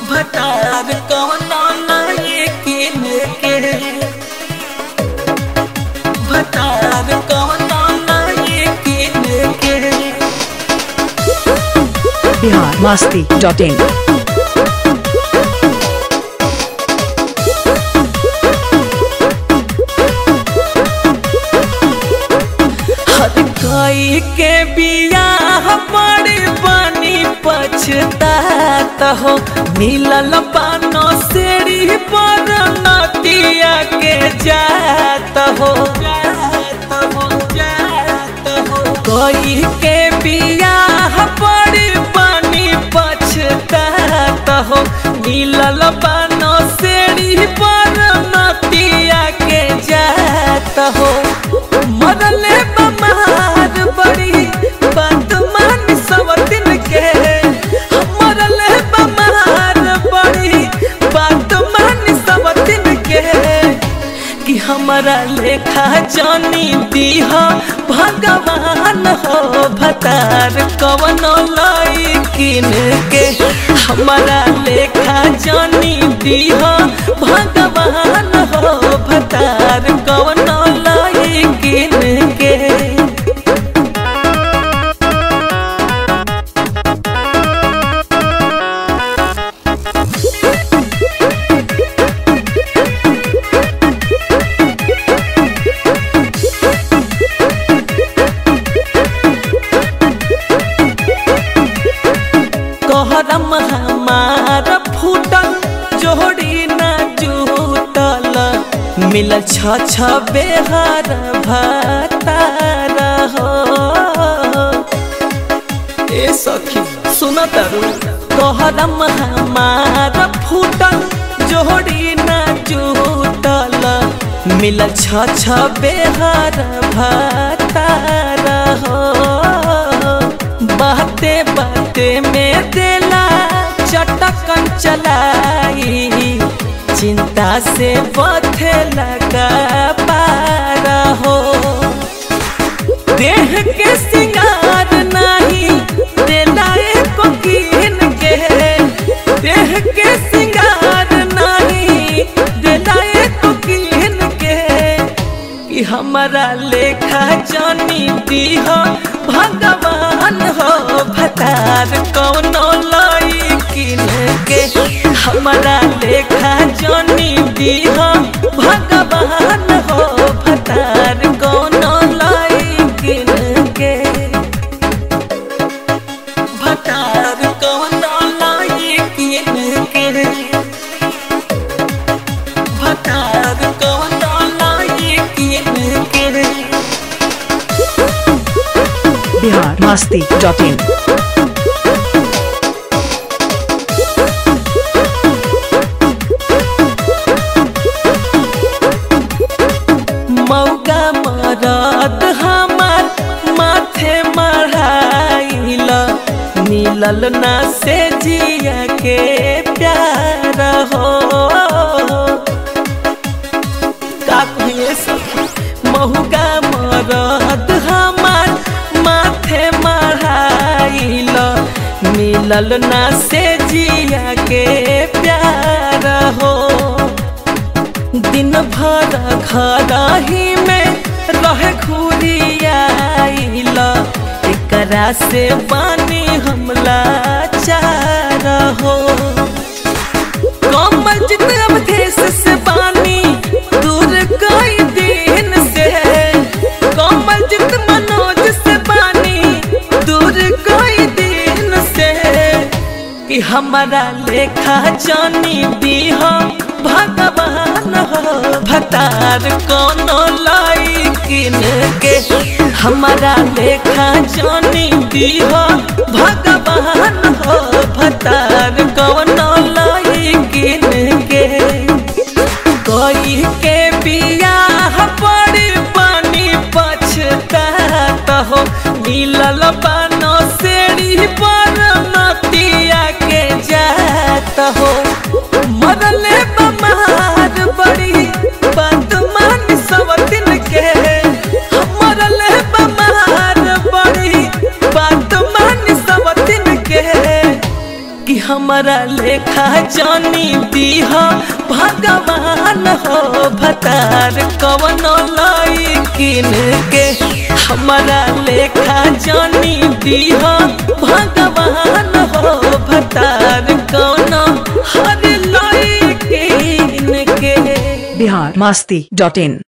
भतार कवनो लाए किन के भतार कवनो लाए किन के बिहार मस्ती डॉट इन हर कोई के बियाह बड़ी बनी पछतात हो मिलल पानो सेड़ी पर नतिया के जात हो जात हो जात हो कोई के बियाह बड़ी बनी पछतात हो मिलल पानो सेड़ी पर नतिया के जात हो मरले बमार बड़ी बात मान सब दिन के मरले बमार बड़ी बात मान सब दिन के कि हमारा लेखा जानी दीह भगवान हो भतार कवनो लाई किन के हमारा लेखा जानी दीह भगवान हो भतार कवनो लाई किन के कहरम हमार फूटल जोड़ी न जूटल मिल छ छ बेहर भतार हो ए सखी सुन तरु कहरम हमार फूटल जोड़ी न जूटल मिल छ छ बेहर भतार हो बाते बाते में देला चटकन चलाई चिंता से बथे लगा पार हो देह के सिंगार नहीं देला एको कीन के देह के सिंगार नहीं देला एको कीन के कि हमारा लेखा जानी दीह भगवान हो भतार कौनो लाई किन के हमारा लेखा जानी दीह भगवान हो भतार कौनो लाई किन के भतार कौनो लाई किन के भतार कौनो लाई किन के बिहार मस्ती डॉट इन मौका मरद हमार माथे मढ़ाइल मिलल ना से जिया के प्यार हो का कहिए सखी महुका मरद हमार माथे मढ़ाइल मिलल ना से जिया के प्यार हो दिन भर घर ही में रहे घुरियाइल एकरा से बानी हमला चार हो कमल जितने अवधेश से बानी दूर कई दिन से कमल जित मनोज से बानी दूर कई दिन से कि हमारा लेखा जानी दीह भगवान हो भतार कोनो लाई किन के हमारा लेखा जानी दीह भगवान हो भतार कोनो लाई किन के कोई के बियाह बड़ी पानी पछतात हो मिलल बानो सेड़ी पर नतिया के जात हो मरले बमार बड़ी बात मान सब दिन के मरले बमार बड़ी बात मान सब दिन के कि हमारा लेखा जानी दीह भगवान हो भतार कवन लाई किन के हमारा लेखा जानी दीह भगवान हो भतार कवन हर लाई किन के बिहार मस्ती डॉट इन